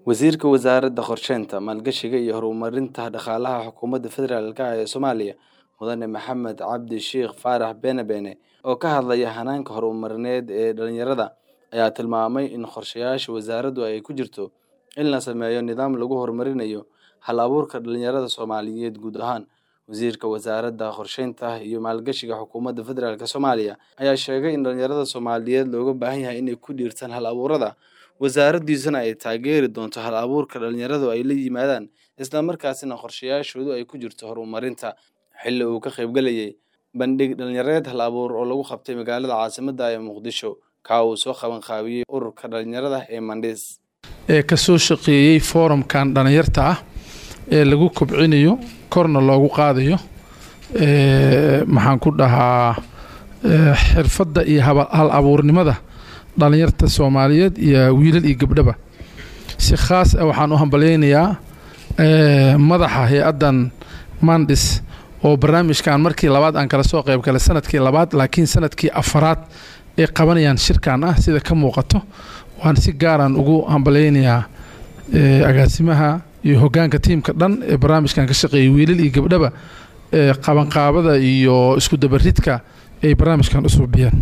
Wasiirka Wasaaradda Qorsheynta, Maalgashiga iyo Horumarinta Dhaqaalaha Xukuumadda Federaalk ee Soomaaliya Mudane Maxamed Cabdi Shiikh Faarax Beene Beene oo ka hadlaya hanaanka horumarineed ee dhalinyarada ayaa tilmaamay in qorshayaasha wasaaraddu ay ku jirto in la sameeyo nidaam lagu horumarinayo hal-abuurka dhalinyarada Soomaaliyeed guud ahaan. Wasiirka Wasaaradda Qorsheynta iyo Maalgashiga Xukuumadda Federaalk Soomaaliya ayaa sheegay in dhalinyarada Soomaaliyeed looga baahan yahay inay ku dhiirradaan hal-abuurada, wasaaraddiisuna ay taageeri doonto hal-abuurka dhalinyaradu ay la yimaadaan, isla markaasina qorshayaashooda ay ku jirto horumarinta. Xilli uu ka qaybgalayay bandhig dhalinyareed hal-abuur oo lagu qabtay magaalada caasimadda ee Muqdisho, ka uu soo qaban qaabiyey ururka dhalinyarada ee Mandis. ee ka soo shaqeeyey foorumkan dhalinyarta ah ee lagu kobcinayo korna loogu qaadayo ee maxaan ku dhahaa ee xirfadda iyo haba- hal abuurnimada dhalinyarta soomaaliyeed iyo wiilal iyo gabdhaba si khaas ah waxaan u hambalyaynayaa ee madaxa hay-addan mandis oo barnaamijkan markii labaad aan kala soo qayb galay sanadkii labaad laakiin sanadkii afaraad ay qabanayaan shirkan ah sida ka muuqato waan si gaaraan ugu hambalyaynayaa ee agaasimaha iyo hoggaanka tiimka dhan ee barnaamijkan ka shaqeeyay wiilal iyo gabdhaba ee qabanqaabada iyo isku dabaridka ay barnaamijkan u suubiyeen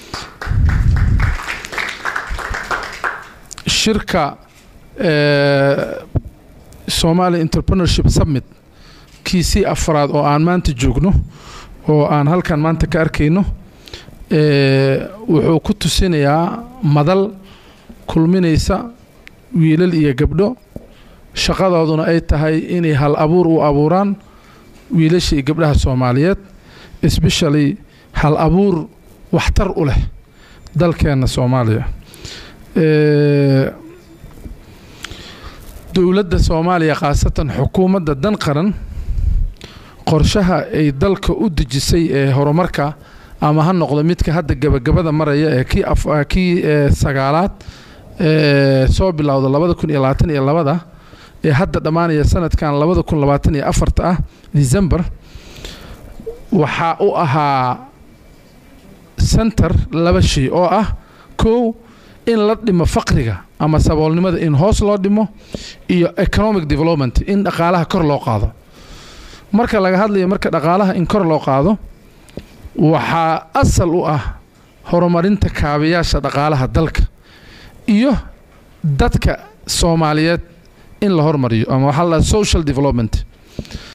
shirka ee Somali Entrepreneurship Summit kiisii afraad oo aan maanta joogno oo aan halkan maanta ka arkayno ee wuxuu ku tusinayaa madal kulminaysa wiilal iyo gabdho shaqadooduna ay tahay inay hal abuur u abuuraan wiilasha iyo gabdhaha Soomaaliyeed especially hal abuur waxtar u leh dalkeena Soomaaliya ee dowladda Soomaaliya khaasatan xukuumadda dan qaran qorshaha ay dalka u dejisay ee horumarka ama ha noqdo midka hadda gabagabada maraya ee kii af kii ee sagaalaad ee soo bilowda labada kun iyo labaatan iyo labada ee hadda dhammaanaya sanadkan labada kun labaatan iyo afarta ah December waxaa u ahaa center laba shay oo ah kow in la dhimo faqriga ama saboolnimada in hoos loo dhimo iyo economic development in dhaqaalaha kor loo qaado marka laga hadlayo marka dhaqaalaha in kor loo qaado waxaa asal u ah horumarinta kaabayaasha dhaqaalaha dalka iyo dadka Soomaaliyeed in la hormariyo ama waxaa la dhahaa social development